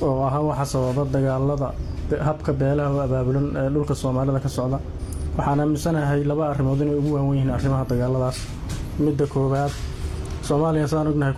oo ahaa waxa sababa dagaalada habka beelaha oo abaabulan ee dhulka soomaalida ka socda waxaan aaminsanahay laba arrimood inay ugu waawen yihiin arrimaha dagaaladaas midda koowaad soomaaliya saan ognahay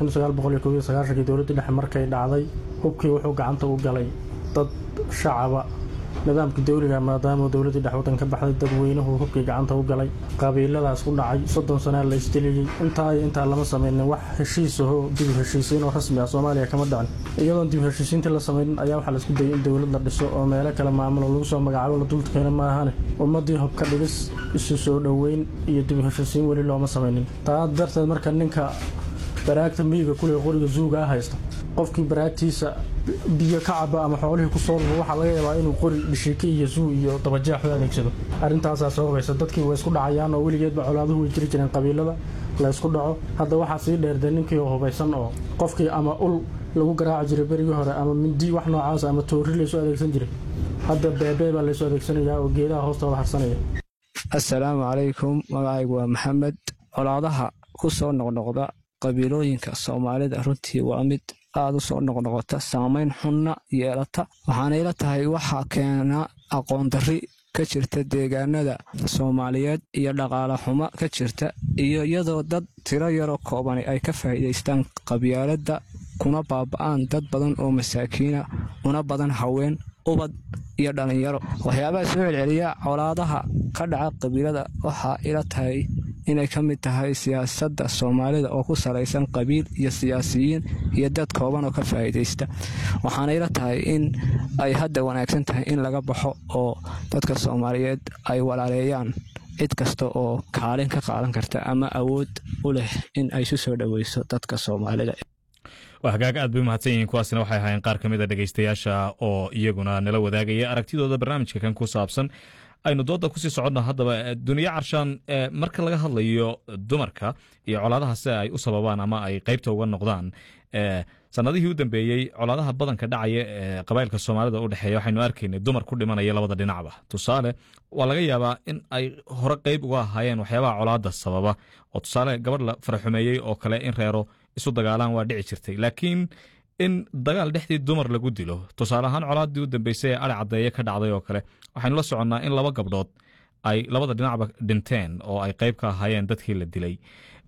kii dowladdii dhexe markay dhacday hubkii wuxuu gacanta u galay dad shacaba nidaamka dawliga maadaama dowladdii dhex waddan ka baxday dadweynuhu hubkii gacanta u galay qabiiladaas ku dhacay soddon sanaa la isdiliyey intaa iyo intaa lama samaynin wax heshiisahoo dib heshiisiin oo rasmi ah soomaaliya kama dhicin iyadoon dib heshiisiintii la samaynin ayaa waxaa laisku dayay in dowlad la dhiso oo meelo kale maamulo lagu soo magacaabo la dulkeena maahane ummaddii hubka dhigis isu soo dhoweyn iyo dib heshiisiin weli looma samaynin taa darteed marka ninka baraagta miyiga kuley qoriga zuuga ah haysta qofkii baraagtiisa biyo ka caba ama xoolihii ku soo lubo waxaa laga yaabaa inuu qori dhishiike iyo zuu iyo dabajeex u adeegsado arrintaasaa sababaysa dadkii way isku dhacayaan oo weligeedba colaaduhu way jiri jireen qabiilada la ysku dhaco hadda waxaa sii dheerde ninkii oo hubaysan oo qofkii ama ul lagu garaaci jiray berigii hore ama mindi wax noocaas ama toori laysu adeegsan jiray hadda beebee baa laysu adeegsanayaa oo geedaha hoostooda harsanaya assalaamu calaykum magacaygu waa maxamed colaadaha ku soo noqnoqda qabiilooyinka soomaalida runtii waa mid aada u soo noqnoqota saamayn xunna yeelata waxaana ila tahay waxaa keena aqoon darri ka jirta deegaanada soomaaliyeed iyo dhaqaale xumo ka jirta iyo iyadoo dad tiro yaroo koobani ay ka faa'iidaystaan qabyaaladda kuna baaba'aan dad badan oo masaakiina una badan haween ubad iyo dhallinyaro waxyaabaha soo celceliya colaadaha ka dhaca qabiilada waxaa ila tahay inay ka mid tahay siyaasadda soomaalida oo ku salaysan qabiil iyo siyaasiyiin iyo dad kooban oo ka faa'iidaysta waxaana ila tahay in ay hadda wanaagsan tahay in laga baxo oo dadka soomaaliyeed ay walaaleeyaan cid kasta oo kaalin ka qaadan karta ama awood u leh in ay isu soo dhoweyso dadka soomaalida waa hagaag aad bay umahadsan yihiin kuwaasina waxay ahaayeen qaar ka mid a dhegeystayaasha oo iyaguna nala wadaagaya aragtidooda barnaamijka kan ku saabsan aynu dooda kusii soconno haddaba duniya carshaan marka laga hadlayo dumarka iyo colaadaha si ay u sababaan ama ay qeybta uga noqdaan sanadihii u dambeeyey colaadaha badanka dhacaya ee qabailka soomaalida u dhexeeya waxaynu arkaynay dumar ku dhimanaya labada dhinacba tusaale waa laga yaabaa in ay hore qeyb uga ahaayeen waxyaabaha colaada sababa oo tusaale gabadh la faraxumeeyey oo kale in reero isu dagaalaan waa dhici jirtay laakiin in dagaal dhexdii dumar lagu dilo tusaale ahaan colaadii u dambeysay ee ali caddeeye ka dhacday oo kale waxaynu la soconnaa in laba gabdhood ay labada dhinacba dhinteen oo ay qeyb ka ahaayeen dadkii la dilay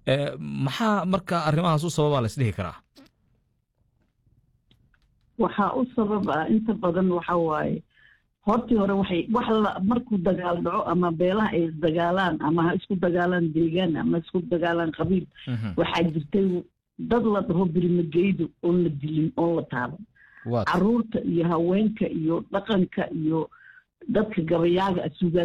maxaa marka arrimahaas u sababaa la isdhihi karaa waxaa u sabab ah inta badan waxa waaye hortii hore waxay wax la markuu dagaal dhaco ama beelaha ay isdagaalaan ama ha isku dagaalaan deegaan ama isku dagaalaan qabiil waxaa jirtay dad la dhaho birimageydo oon la dilin oon la taaban caruurta iyo haweenka iyo dhaqanka iyo dadka gabayaaga suugaa